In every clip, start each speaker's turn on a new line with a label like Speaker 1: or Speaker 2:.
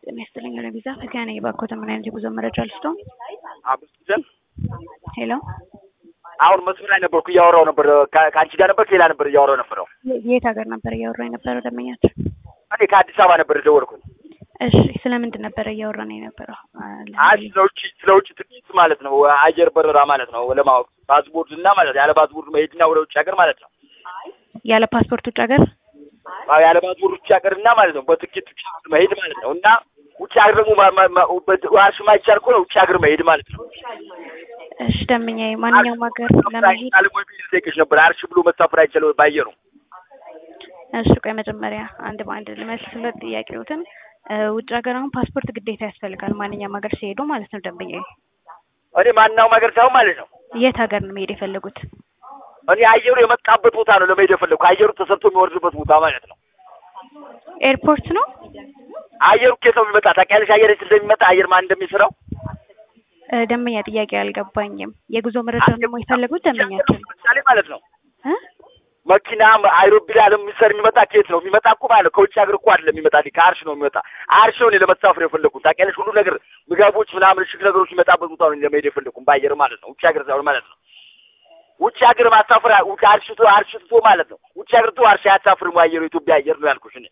Speaker 1: ጤና ይስጥልኝ ለቪዛ ፈቲያ ነኝ። ባኮተ ምን አይነት የጉዞ መረጃ ልስጠው?
Speaker 2: አብስን
Speaker 1: ሄሎ
Speaker 2: አሁን መስመር ላይ ነበርኩ እያወራው ነበር። ከ- ከአንቺ ጋር ነበር ከሌላ ነበር እያወራው ነበረው።
Speaker 1: የት ሀገር ነበር እያወራ የነበረው ደንበኛችን?
Speaker 2: እኔ ከአዲስ አበባ ነበር የደወልኩኝ።
Speaker 1: እሺ ስለምንድን ነበረ እያወራን የነበረው?
Speaker 2: አይ ስለ ውጭ ስለ ውጭ ትኬት ማለት ነው፣ አየር በረራ ማለት ነው ለማወቅ ፓስፖርት እና ማለት ያለ ፓስፖርት መሄድና ወደ ውጭ ሀገር ማለት ነው።
Speaker 1: ያለ ፓስፖርት ውጭ ሀገር
Speaker 2: አዎ ያለ ፓስፖርት ውጭ ሀገር እና ማለት ነው በትኬት ውጭ መሄድ ማለት ነው። እና ውጭ ሀገር ደግሞ ማ- ማ- ማ- በ- ዋርሽ ማይቻል ከሆነ ውጭ ሀገር መሄድ ማለት ነው።
Speaker 1: እሺ ደንበኛዬ ማንኛውም ሀገር ለመሄድ
Speaker 2: አለ ወይ ብዬ ልጠይቅሽ ነበር። አርሽ ብሎ መሳፈር አይቻልም ባየሩ
Speaker 1: እሺ ቆይ መጀመሪያ አንድ በአንድ ልመልስለት ጥያቄዎትን እ፣ ውጭ ሀገር አሁን ፓስፖርት ግዴታ ያስፈልጋል ማንኛውም ሀገር ሲሄዱ ማለት ነው ደንበኛዬ
Speaker 2: እኔ ማናውም ሀገር ሳይሆን ማለት ነው
Speaker 1: የት ሀገር ነው መሄድ የፈለጉት
Speaker 2: እኔ አየሩ የመጣበት ቦታ ነው ለመሄድ የፈለግኩ አየሩ ተሰርቶ የሚወርድበት ቦታ ማለት ነው።
Speaker 1: ኤርፖርት ነው
Speaker 2: አየሩ ከየት ነው የሚመጣ ታውቂያለሽ? አየር የት እንደሚመጣ አየር ማን እንደሚሰራው
Speaker 1: እ፣ ደንበኛ ጥያቄ አልገባኝም የጉዞ መረጃ ነው የፈለጉት ደንበኛችን
Speaker 2: ምሳሌ ማለት ነው
Speaker 1: እ?
Speaker 2: መኪና አይሮፕላን የሚሰር የሚመጣ ከየት ነው የሚመጣ? እኮ ማለት ነው ከውጭ ሀገር እኮ አይደለም የሚመጣ ከአርሽ ነው የሚመጣ። አርሽ ነው እኔ ለመሳፈር የፈለግኩት ታውቂያለሽ። ሁሉ ነገር ምግቦች ምናምን እሽግ ነገሮች የሚመጣበት ቦታ ነው እኔ ለመሄድ የፈለግኩት በአየር ማለት ነው። ውጭ ሀገር ሳይሆን ማለት ነው። ውጭ ሀገር ማሳፈር ውጭ አርሽቶ አርሽቶ ማለት ነው። ውጭ ሀገር ቶ አርሽ አያሳፍርም አየሩ የኢትዮጵያ አየር ነው ያልኩሽ እኔ።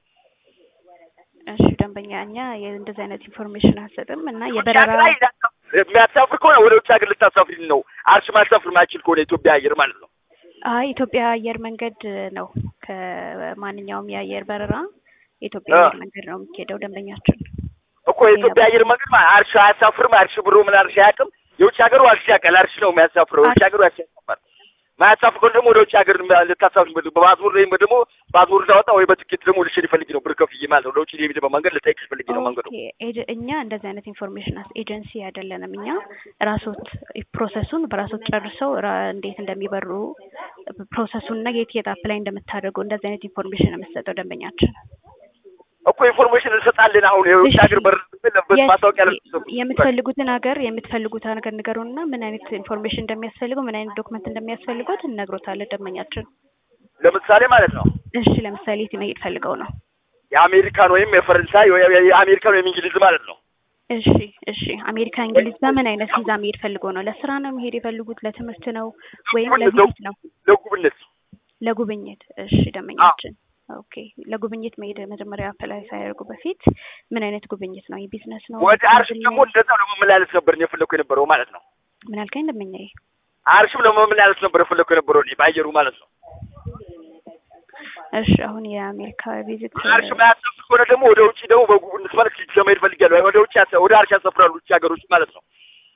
Speaker 1: እሺ ደንበኛ እኛ እንደዚህ አይነት ኢንፎርሜሽን አንሰጥም እና
Speaker 2: ውጭ
Speaker 1: የበረራ
Speaker 2: ሀገር ላይ የሚያሳፍር ከሆነ ወደ ውጭ ሀገር ልታሳፍሪ ነው። አርሽ ማሳፍር ማይችል ከሆነ የኢትዮጵያ አየር ማለት ነው።
Speaker 1: አይ ኢትዮጵያ አየር መንገድ ነው ከማንኛውም የአየር በረራ የኢትዮጵያ
Speaker 2: አ።
Speaker 1: አየር መንገድ ነው የሚሄደው ደንበኛችን
Speaker 2: እኮ የኢትዮጵያ አየር መንገድ ማለት አርሽ አያሳፍርም። አርሽ ብሎ ምን አርሽ አያውቅም። የውጭ ሀገሩ አርሽ ያውቃል። አርሽ ነው የሚያሳፍረው። የውጭ ሀገሩ አርሽ ያሳፍራል። ማያሳፍር ከሆነ ደግሞ ወደ ውጭ ሀገር ልታሳፍር በፓስፖርት ወይም ደግሞ ፓስፖርት ላወጣ ወይ በትኬት ደግሞ ልሽድ ይፈልግ ነው ብር ከፍዬ ማለት ነው። ለውጭ ሊሄድ በመንገድ ልጠይቅሽ ፈልጌ ነው መንገዱ።
Speaker 1: ኦኬ ኤጀ- እኛ እንደዚህ አይነት ኢንፎርሜሽን ኤጀንሲ አይደለንም። እኛ ራሶት ፕሮሰሱን በራሶት ጨርሰው ራ- እንዴት እንደሚበሩ ፕሮሰሱን እና የት የት አፕላይ እንደምታደርጉ እንደዚህ አይነት ኢንፎርሜሽን ነው የምትሰጠው ደንበኛችን።
Speaker 2: እኮ ኢንፎርሜሽን እንሰጣለን። አሁን የውጭ
Speaker 1: እሺ።
Speaker 2: ሀገር በር ለበት
Speaker 1: የት-
Speaker 2: ማስታወቂያ
Speaker 1: የምትፈልጉትን ሀገር የምትፈልጉትን ሀገር ንገሩና ምን አይነት ኢንፎርሜሽን እንደሚያስፈልገው ምን አይነት ዶክመንት እንደሚያስፈልጉት እንነግሮታለን ደንበኛችን።
Speaker 2: ለምሳሌ ማለት ነው
Speaker 1: እሺ ለምሳሌ የት መሄድ ፈልገው ነው?
Speaker 2: የአሜሪካን ወይም የፈረንሳይ ወይ የአሜሪካን ወይም እንግሊዝ ማለት ነው።
Speaker 1: እሺ እሺ አሜሪካ፣ እንግሊዝ በምን አይነት ቪዛ መሄድ ፈልገው ነው? ለስራ ነው መሄድ የፈልጉት? ለትምህርት ነው ወይም ለቪዚት ነው?
Speaker 2: ለጉብኝት
Speaker 1: ለጉብኝት። እሺ ደንበኛችን ኦኬ። ለጉብኝት መሄድ መጀመሪያ አፕላይ ሳያደርጉ በፊት ምን አይነት ጉብኝት ነው? የቢዝነስ ነው?
Speaker 2: ወደ አርሽም ደግሞ እንደዛው ለመመላለስ ነበር እኔ የፈለኩ የነበረው ማለት ነው።
Speaker 1: ምን አልከኝ ደንበኛዬ?
Speaker 2: አርሽም ለመመላለስ ነበር የፈለኩ የነበረው እኔ በአየሩ ማለት ነው።
Speaker 1: እሺ አሁን የአሜሪካ ቪዚት
Speaker 2: አርሽ ማያሰፍር ከሆነ ደግሞ ወደ ውጭ ደግሞ በጉብኝት መልክ ለመሄድ ፈልጊያለሁ። ወደ ውጭ ያሰ- ወደ አርሽ ያሰፍራሉ ውጭ ሀገሮች ማለት ነው።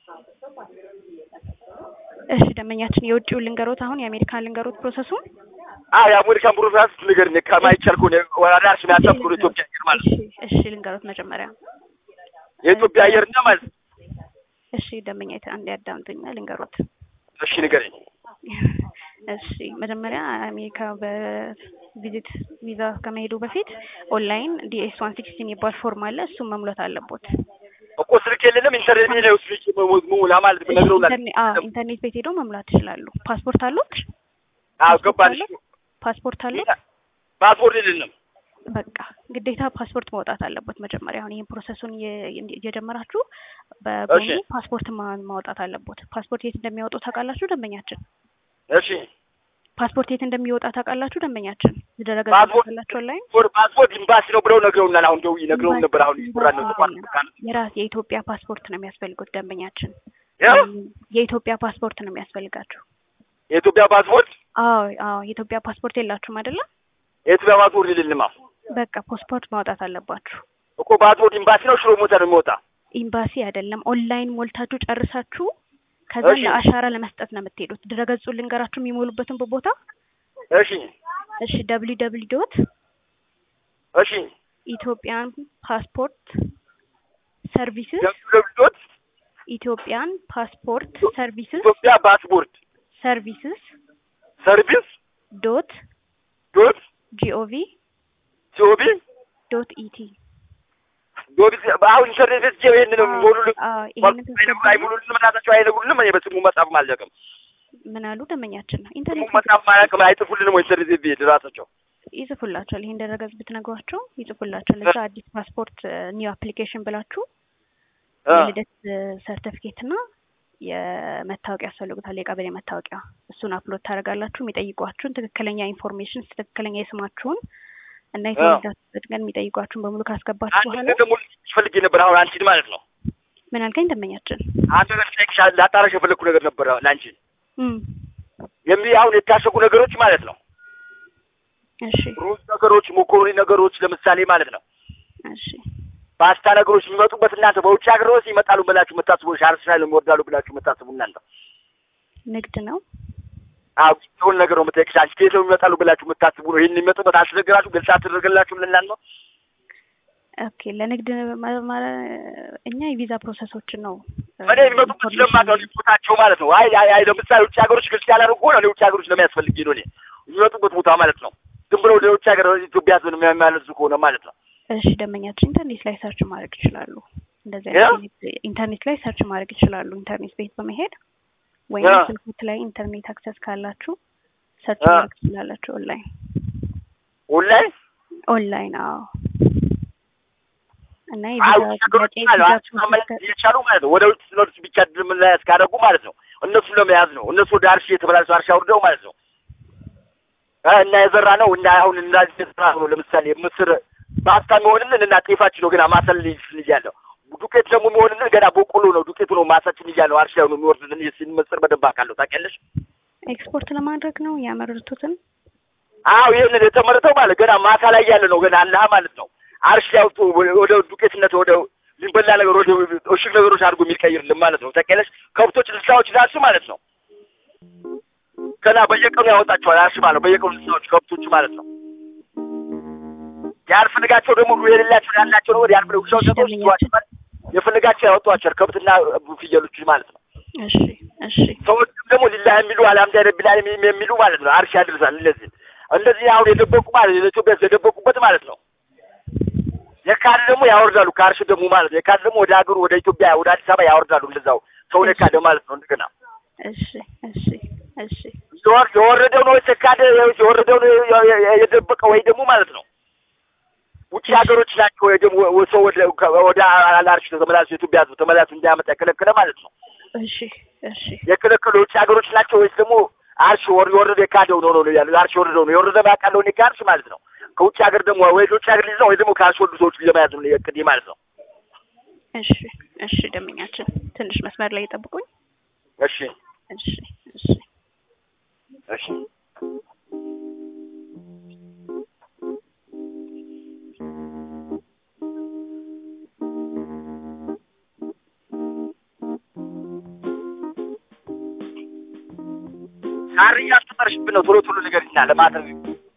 Speaker 1: እሺ ደንበኛችን የውጭውን ልንገሮት፣ አሁን የአሜሪካን ልንገሮት ፕሮሰሱን።
Speaker 2: አዎ የአሜሪካን ፕሮሰስ ንገሪኝ። ከማይቻል ከሆነ ወደ አርሽ ማያሰፍር ከሆነ ኢትዮጵያ አየር ማለት ነው።
Speaker 1: እሺ እሺ ልንገሮት መጀመሪያ።
Speaker 2: የኢትዮጵያ አየር እና ማለት ነው።
Speaker 1: እሺ ደንበኛ አንድ ያዳምጡኛ ልንገሮት።
Speaker 2: እሺ ንገረኝ።
Speaker 1: እሺ መጀመሪያ አሜሪካ በቪዚት ቪዛ ከመሄዱ በፊት ኦንላይን ዲኤስ ዋን ሲክስቲን የሚባል ፎርም አለ። እሱን መሙላት አለቦት።
Speaker 2: እኮ ስልክ የለንም ኢንተርኔት ላይ ውስጥ ሙላ ማለት
Speaker 1: እሺ፣
Speaker 2: ነግረውናል።
Speaker 1: ኢንተርኔ- አዎ ኢንተርኔት ቤት ሄደው መሙላት ይችላሉ። ፓስፖርት አሉት?
Speaker 2: አዎ ገባልሽ።
Speaker 1: ፓስፖርት አሉት?
Speaker 2: ፓስፖርት የለንም።
Speaker 1: በቃ ግዴታ ፓስፖርት ማውጣት አለበት መጀመሪያ። አሁን ይህን ፕሮሰሱን እየ- እየጀመራችሁ በጎኑ
Speaker 2: እሺ።
Speaker 1: ፓስፖርት ማ- ማውጣት አለቦት። ፓስፖርት የት እንደሚያወጡ ታውቃላችሁ ደንበኛችን?
Speaker 2: እሺ
Speaker 1: ፓስፖርት የት እንደሚወጣ ታውቃላችሁ ደንበኛችን? ድረገጽ
Speaker 2: ፓስፖርት-
Speaker 1: ላላችሁ ኦንላይን
Speaker 2: ፓስፖርት ፓስፖርት ኤምባሲ ነው ብለው ነግረውናል። አሁን ደውዬ ነግረውን ነበር። አሁን ይስራን ነው ተቋም
Speaker 1: የራስ የኢትዮጵያ ፓስፖርት ነው የሚያስፈልጉት ደንበኛችን።
Speaker 2: ያ
Speaker 1: የኢትዮጵያ ፓስፖርት ነው የሚያስፈልጋችሁ።
Speaker 2: የኢትዮጵያ ፓስፖርት
Speaker 1: አዎ አዎ፣ የኢትዮጵያ ፓስፖርት የላችሁም አይደለም?
Speaker 2: የኢትዮጵያ ፓስፖርት የለንም። አሁን
Speaker 1: በቃ ፓስፖርት ማውጣት አለባችሁ።
Speaker 2: እኮ ፓስፖርት ኤምባሲ ነው ሽሮ ሞታ ነው የሚወጣ።
Speaker 1: ኤምባሲ አይደለም፣ ኦንላይን ሞልታችሁ ጨርሳችሁ ከዛ
Speaker 2: እሺ።
Speaker 1: ለአሻራ ለመስጠት ነው የምትሄዱት። ድረገጹን ልንገራችሁ የሚሞሉበትን ቦታ።
Speaker 2: እሺ
Speaker 1: እሺ ደብሊው ደብሊው ዶት
Speaker 2: እሺ
Speaker 1: ኢትዮጵያን ፓስፖርት ሰርቪስስ
Speaker 2: ዶት
Speaker 1: ኢትዮጵያን ፓስፖርት ሰርቪስስ
Speaker 2: ኢትዮጵያ ፓስፖርት
Speaker 1: ሰርቪስስ
Speaker 2: ሰርቪስ
Speaker 1: ዶት
Speaker 2: ዶት
Speaker 1: ጂኦቪ
Speaker 2: ሲኦቢ
Speaker 1: ዶት ኢቲ
Speaker 2: ዶት አሁን ኢንተርኔት ቤት ይሄን ነው የሚሞሉልን።
Speaker 1: ይሄንን
Speaker 2: አይነግሩ- አይሞሉልንም። እናታቸው አይነግሩልንም። እኔ በስሙ መጻፍ አልደቅም።
Speaker 1: ምን አሉ ደንበኛችን ነው
Speaker 2: ስሙ
Speaker 1: ኢንተርኔት
Speaker 2: መጻፍ ማለቅም አይጥፉልንም። ወይ ኢንተርኔት ቤት ራሳቸው
Speaker 1: ይጽፉላቸዋል። ይሄን ደረገጽ ብትነግሯቸው ይጽፉላቸዋል። እዛ አዲስ ፓስፖርት ኒው አፕሊኬሽን ብላችሁ
Speaker 2: እ
Speaker 1: የልደት ሰርተፊኬት እና የመታወቂያ ያስፈልጉታል። የቀበሌ መታወቂያ እሱን አፕሎድ ታደርጋላችሁ። የሚጠይቋችሁን ትክክለኛ ኢንፎርሜሽን ትክክለኛ የስማችሁን እና የተወለዳችሁበት ቀን የሚጠይቋችሁን በሙሉ ካስገባችሁ
Speaker 2: አንድ
Speaker 1: በኋላ
Speaker 2: ነገር ደግሞ ፈልጌ ነበር። አሁን አንቺን ማለት ነው
Speaker 1: ምን አልከኝ ደንበኛችን?
Speaker 2: አንድ ነገር ልጠይቅሽ ላጣራሽ የፈለግኩ ነገር ነበር ለአንቺ
Speaker 1: እም
Speaker 2: የሚ አሁን የታሸጉ ነገሮች ማለት ነው
Speaker 1: እሺ
Speaker 2: ሩዝ ነገሮች፣ ሞኮሮኒ ነገሮች ለምሳሌ ማለት ነው
Speaker 1: እሺ
Speaker 2: ፓስታ ነገሮች የሚመጡበት እናንተ በውጭ ሀገር ውስጥ ይመጣሉ ብላችሁ የምታስቡ ሻርስ ላይ ይወርዳሉ ብላችሁ የምታስቡ እናንተ
Speaker 1: ንግድ ነው።
Speaker 2: አዎ የሆነ ነገር ነው የምጠይቅሽ። አንቺ ከየት ነው የሚመጣሉ ብላችሁ የምታስቡ ነው? ይህን የሚመጡበት አልተነገራችሁ? ግልጽ አልተደረገላችሁም ለእናንተ ነው?
Speaker 1: ኦኬ ለንግድ ማ- ማ- እኛ የቪዛ ፕሮሰሶችን ነው እ፣
Speaker 2: እኔ የሚመጡበት ስለማውቀው ነው ቦታቸው ማለት ነው። አይ አይ አይ ለምሳሌ ውጭ ሀገሮች ግልጽ ያላደረጉ ነው። እኔ ውጭ ሀገሮች ለሚያስፈልግ ነው እኔ የሚመጡበት ቦታ ማለት ነው። ዝም ብለው ወደ ውጭ ሀገር ኢትዮጵያ ህዝብን የሚያመላልሱ ከሆነ ማለት ነው።
Speaker 1: እሺ ደንበኛችን ኢንተርኔት ላይ ሰርች ማድረግ ይችላሉ። እንደዚህ
Speaker 2: ያ?
Speaker 1: አይነት ኢንተርኔት ላይ ሰርች ማድረግ ይችላሉ። ኢንተርኔት ቤት በመሄድ ወይም
Speaker 2: ያ?
Speaker 1: ስልክት ላይ ኢንተርኔት አክሰስ ካላችሁ ሰርች
Speaker 2: ያ?
Speaker 1: ማድረግ ትችላላችሁ። ኦንላይን
Speaker 2: ኦንላይን
Speaker 1: ኦንላይን አዎ። እና
Speaker 2: አይ
Speaker 1: የቪዛ
Speaker 2: ውጭ ሀገሮች
Speaker 1: ጥያቄ
Speaker 2: ማለት
Speaker 1: ቪዛ
Speaker 2: አንቺ ማመለስ
Speaker 1: ፕሮሰስ
Speaker 2: እየቻሉ ማለት ነው። ወደ ውጭ ሲኖርስ ብቻ ድርምን ላይ ያስካደጉ ማለት ነው። እነሱን ለመያዝ ነው። እነሱ ወደ አርሺ የተበላሹ አርሻ አውርደው ማለት ነው እ እና የዘራ ነው እና አሁን እንዳዚህ የዘራ ነው። ለምሳሌ ምስር ፓስታ የሚሆንልን እና ጤፋችን ነው ገና ማሰል ልጅ ያለው ዱቄት ደግሞ የሚሆንልን ገና በቆሎ ነው። ዱቄቱ ነው ማሳችን ልጅ ያለው አርሻ ነው የሚወርድልን። ይህን ምስር በደንብ አውቃለሁ። ታውቂያለሽ?
Speaker 1: ኤክስፖርት ለማድረግ ነው ያመረቱትን።
Speaker 2: አዎ ይህንን የተመረተው ማለት ገና ማሳ ላይ ያለ ነው ገና አለህ ማለት ነው። አርሽ ያውጡ ወደ ዱቄትነት ወደ ሊበላ ነገር ወደ እሽግ ነገሮች አድርጎ የሚቀይርልን ማለት ነው። ታውቂያለሽ? ከብቶች እንስሳዎች ራሱ ማለት ነው ገና በየቀኑ ያወጣቸዋል። አርሽ ማለት ነው በየቀኑ እንስሳዎች ከብቶች ማለት ነው ያልፈልጋቸው ደግሞ የሌላቸው ያላቸው ነው ያልፈልግ ውሻዎች ሰዎች ይዋቸዋል። የፈልጋቸው ያወጧቸዋል ከብትና ፍየሎች ማለት ነው።
Speaker 1: እሺ እሺ
Speaker 2: ሰዎችም ደግሞ ሊላህ የሚሉ አልሐምዱ ረቢል ዓለሚን የሚሉ ማለት ነው አርሽ ያድርሳል። እንደዚህ እንደዚህ አሁን የደበቁ ማለት ለኢትዮጵያ የደበቁበት ማለት ነው። የካድ ደግሞ ያወርዳሉ ከአርሽ ደግሞ ማለት ነው። የካድ ደግሞ ወደ ሀገሩ ወደ ኢትዮጵያ ወደ አዲስ አበባ ያወርዳሉ። እንደዛው ሰውን የካደ ማለት ነው። እንደገና
Speaker 1: እሺ እሺ እሺ
Speaker 2: የወር- የወረደው ነው የተካደ የወረደው ነው የ- የ- የደበቀው ወይ ደግሞ ማለት ነው ውጭ ሀገሮች ናቸው ወይ ደግሞ ወ- ሰው ወደ ወደ አላርሽ ተመላሱ የኢትዮጵያ ሕዝብ ተመላሱ እንዲያመጣ የከለከለ ማለት ነው።
Speaker 1: እሺ እሺ
Speaker 2: የከለከሉ የውጭ ሀገሮች ናቸው ወይስ ደግሞ አርሽ ወር የወረደ የካደው ነው ነው ያለው? አርሽ የወረደው ነው የወረደ ባቃለው እኔ ከአርሽ ማለት ነው። ከውጭ ሀገር ደግሞ ወይ ከውጭ ሀገር ልጅ ነው ወይ ደግሞ ከአርሽ ወርዱ ሰዎች ለመያዝ ነው የቅድ ማለት ነው።
Speaker 1: እሺ እሺ ደንበኛችን ትንሽ መስመር ላይ ይጠብቁኝ።
Speaker 2: እሺ
Speaker 1: እሺ እሺ
Speaker 2: እሺ ሳር እያስፈጠርሽብን ነው። ቶሎ ቶሎ ንገሪኝና ለማድረግ